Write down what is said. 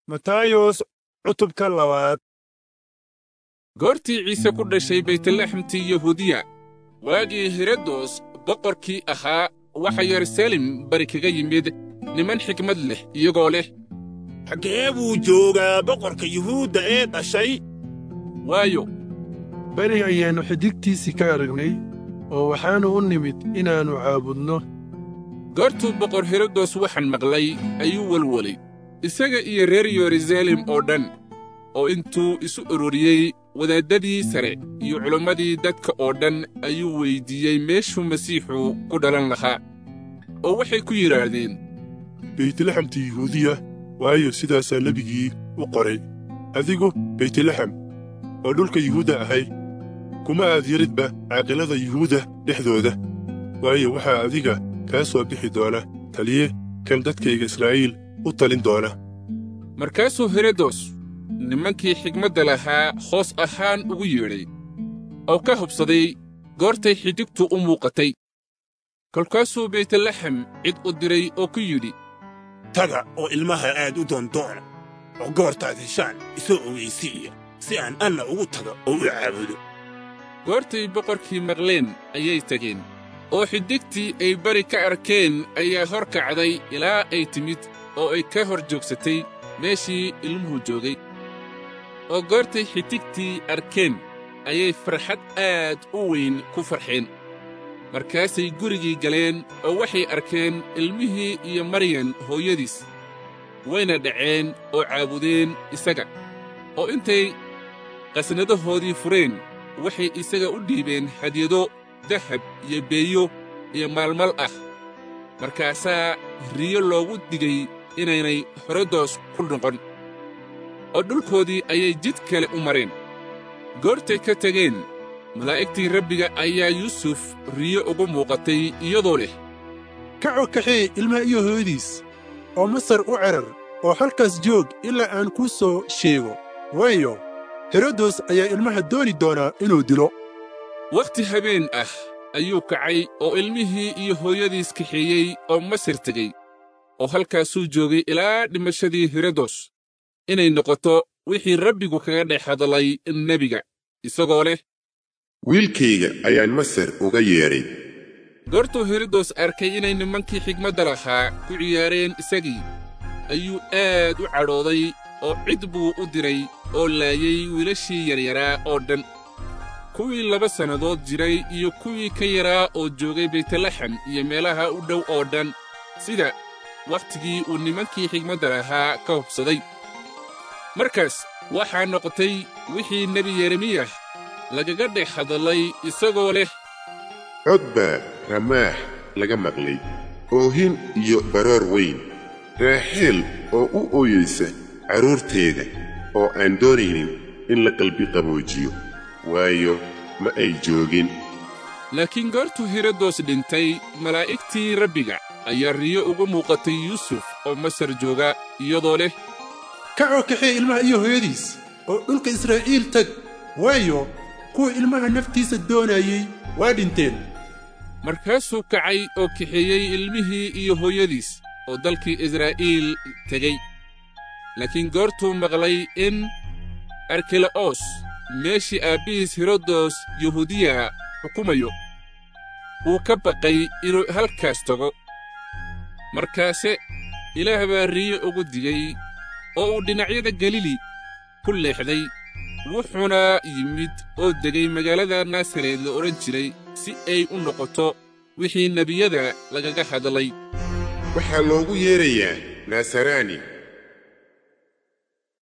matayos cutubka labaad goortii ciise ku dhashay baytlaxemtii yahuudiya waagii herodos boqorkii ahaa waxa yeruusaalem bari kaga yimid niman xikmad leh iyagoo leh xaggee buu joogaa boqorka yuhuudda ee dhashay waayo beri ayaannu xidigtiisii ka aragnay oo waxaannu u nimid inaannu caabudno goortuu boqor herodos waxaan maqlay ayuu welwelay isaga iyo reer yeruusaalem oo dhan oo intuu isu ururiyey wadaaddadii sare iyo culimmadii dadka oo dhan ayuu weyddiiyey meeshuu masiixu ku dhalan lahaa oo waxay ku yidhaahdeen beytlaxemta yuhuudiya waayo sidaasaa nebigii u qoray adigu beytlaxem oo dhulka yuhuudda ahay kuma aad yaridba caaqilada yuhuudda dhexdooda waayo waxaa adiga kaa soo bixi doona taliye kan dadkayga israa'iil u talin doona markaasuu herodos nimankii xigmadda lahaa hoos ahaan ugu yeedhay oo ka hubsaday goortay xidigtu u muuqatay kolkaasuu beytlaxem cid u diray oo ku yidhi taga oo ilmaha aad u doondoona oo goortaad heshaan isoo ogaysiiya si aan anna ugu taga oo u caabudo goortay boqorkii maqleen ayay tegeen oo xidigtii ay bari ka arkeen ayaa hor kacday ilaa ay timid oo ay ka hor joogsatay meeshii ilmuhu joogay oo goortay xidigtii arkeen ayay farxad aad u weyn ku farxeen markaasay gurigii galeen oo waxay arkeen ilmihii iyo maryan hooyadiis wayna dhaceen oo caabudeen isaga oo intay qasnadahoodii fureen waxay isaga u dhiibeen hadyado dahab iyo beeyo iyo maalmal ah markaasaa riyo loogu digay inaynay herodos ku noqon oo dhulkoodii ayay jid kale u mareen goortay ka tegeen malaa'igtii rabbiga ayaa yuusuf riyo ugu muuqatay iyadoo leh kacoo kaxee ilmaha iyo hooyadiis oo masar u cerar oo halkaas joog ilaa aan kuu soo sheego waayo herodos ayaa ilmaha dooni doonaa inuu dilo wakhti habeen ah ayuu kacay oo ilmihii iyo hooyadiis kaxeeyey oo masar tegey oo halkaasuu joogay ilaa dhimashadii herodos inay noqoto wixii rabbigu kaga dhex hadlay nebiga isagoo leh wiilkayga ayaan masar uga yeedhay goortuu herodos arkay inay nimankii xigmadda lahaa ku ciyaareen isagii ayuu aad u cadhooday oo cid buu u diray oo laayey wiilashii yaryaraa oo dhan kuwii laba sannadood jiray iyo kuwii ka yaraa oo joogay baytlaxem iyo meelaha u dhow oo dhan sida wakhtigii uu nimankii xigmadda lahaa ka hubsaday markaas waxaa noqotay wixii nebi yeremiyah lagaga dhex hadlay isagoo leh cod baa ramaax laga maqlay oohin iyo baroor weyn raaxeel oo u ooyaysa carruurteeda oo aan doonaynin in la qalbi qaboojiyo waayo ma ay joogin laakiin goortuu herodos dhintay malaa'igtii rabbiga ayaa riyo ugu muuqatay yuusuf oo masar jooga iyadoo leh kacoo kaxee ilmaha iyo hooyadiis oo dhulka israa'iil tag waayo kuwa ilmaha naftiisa doonayey waa dhinteen markaasuu kacay oo kaxeeyey ilmihii iyo hooyadiis oo dalkii israa'iil tegey laakiin goortuu maqlay in arkela'os meeshii aabbihiis herodos yahuudiya xukumayo wuu ka baqay inuu halkaas tago markaase ilaah baa riyo ugu digay oo uu dhinacyada galili ku leexday wuxuuna yimid oo degay magaalada naasareed la odhan jiray si ay u noqoto wixii nebiyada lagaga hadlay waxaa loogu yeedrayaa naasaraani